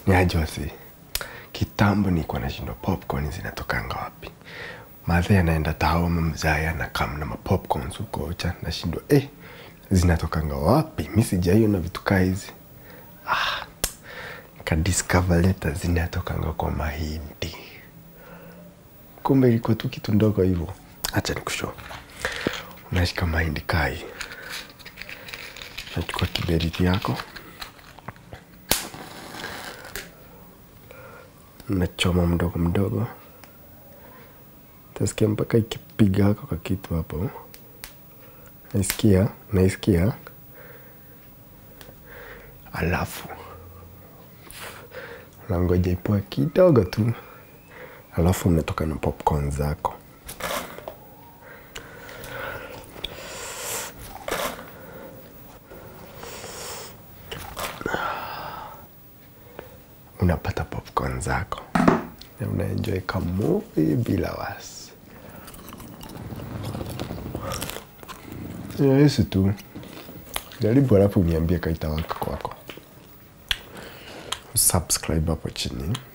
Ni aje wasi. Kitambo nilikuwa nashindwa popcorn zinatokanga wapi. Madhe anaenda tao mzaya na kam na mapopcorn huko cha nashindwa eh zinatokanga wapi? Mimi sijaiona vitu kaa hizi. Ah. Kadiscover leta zinatokanga kwa mahindi. Kumbe ilikuwa tu kitu ndogo hivyo. Acha nikushow. Unashika mahindi kai. Unachukua kiberiti yako. Unachoma mdogo mdogo. Utasikia mpaka ikipiga hako kwa kitu hapo. Naisikia, naisikia. Alafu unangoja ipoe kidogo tu, alafu unatoka na popcorn zako. Unapata popcorn zako na unaenjoy kamovie bila wasi. Ni rahisi tu, jaribu alafu uniambie kaitawaka kwako. Subscribe hapo chini.